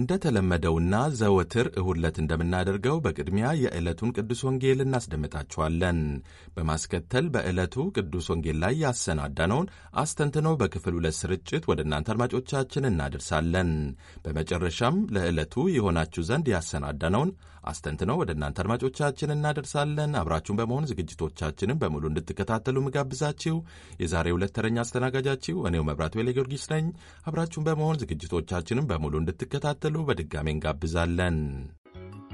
እንደተለመደውና ዘወትር እሁድ ዕለት እንደምናደርገው በቅድሚያ የዕለቱን ቅዱስ ወንጌል እናስደምጣችኋለን። በማስከተል በዕለቱ ቅዱስ ወንጌል ላይ ያሰናዳነውን አስተንትኖ በክፍል ሁለት ስርጭት ወደ እናንተ አድማጮቻችን እናደርሳለን። በመጨረሻም ለዕለቱ የሆናችሁ ዘንድ ያሰናዳነውን አስተንትነው ወደ እናንተ አድማጮቻችን እናደርሳለን። አብራችሁን በመሆን ዝግጅቶቻችንን በሙሉ እንድትከታተሉ ምጋብዛችሁ የዛሬ ሁለት ተረኛ አስተናጋጃችሁ እኔው መብራቱ ሌ ጊዮርጊስ ነኝ። አብራችሁን በመሆን ዝግጅቶቻችንን በሙሉ እንድትከታተሉ በድጋሜ እንጋብዛለን።